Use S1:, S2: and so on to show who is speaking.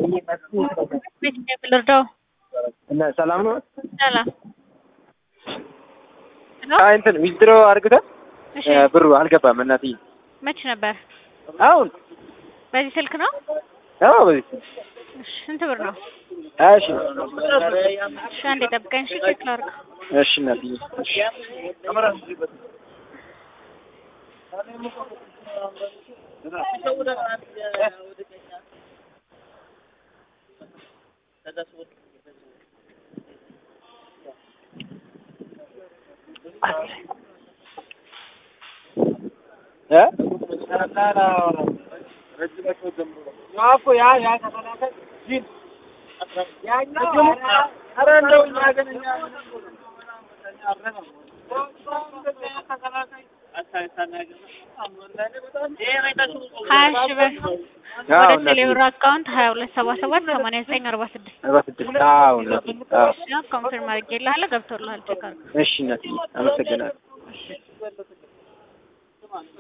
S1: ቤት ልርዳው?
S2: እና ሰላም ነው።
S1: ሰላም
S2: አይ እንትን ዊዝድሮ አድርገህ
S1: እሺ፣
S2: ብሩ አልገባም እናትዬ።
S1: መች ነበር?
S2: አሁን
S1: በዚህ ስልክ ነው?
S2: አዎ፣ በዚህ
S1: እሺ፣ ስንት ብር ነው?
S2: እሺ፣
S1: እሺ፣ አንዴ ጠብቀኝ። እሺ፣ ቼክ ላድርግ።
S2: እሺ እናትዬ። እሺ እ
S1: ሀያ ሺህ ብር
S2: አዎ
S1: ወደ
S2: እናትዬ።
S1: ቴሌብር አካውንት ሀያ ሁለት ሰባ ሰባት ሰማንያ ዘጠኝ አርባ ስድስት
S2: አርባ ስድስት አዎ እናትዬ። አዎ
S1: ኮንፊርም አድርጌልሃለሁ። ገብቶልሃል። ቼክ አድርግ።
S2: እሺ እናትዬ፣ አመሰግናለሁ።